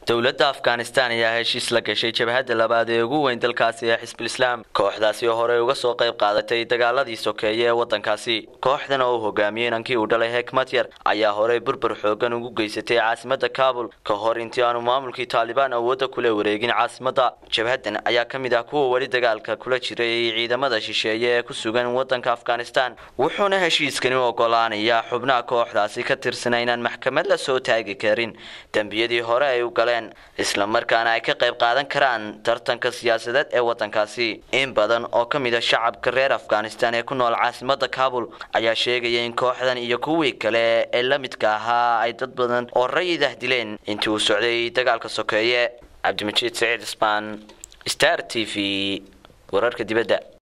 dowladda afghanistan ayaa heshiis la gashay jabhadda labaad ee ugu weyn dalkaasi ee xisbul islaam kooxdaasi oo horey uga soo qayb qaadatay dagaaladii sokeeye ee waddankaasi kooxdan oo uu hogaamiyey inankii uu dhalay hekmat yar ayaa horey burbur xoogan ugu geysatay caasimada kabul ka hor intii aanu maamulkii taalibaan awoodda kula wareegin caasimadda jabhaddan ayaa ka mid ah kuwa weli dagaalka kula jiray ciidamada shisheeye ee ku sugan waddanka afghanistan wuxuuna heshiiskani u ogolaanayaa xubnaha kooxdaasi ka tirsan inaan maxkamad la soo taagi karin dembiyadii hore ay u galeen isla markaana ay ka qayb qaadan karaan tartanka siyaasadeed ee waddankaasi in badan oo ka mid a shacabka reer afghanistan ee ku nool caasimada kabul ayaa sheegaya in kooxdan iyo kuwii kale ee la midka ahaa ay dad badan oo rayidah dileen intii uu socday dagaalka sokeeye cabdimajiid saciid cismaan star t v wararka dibadda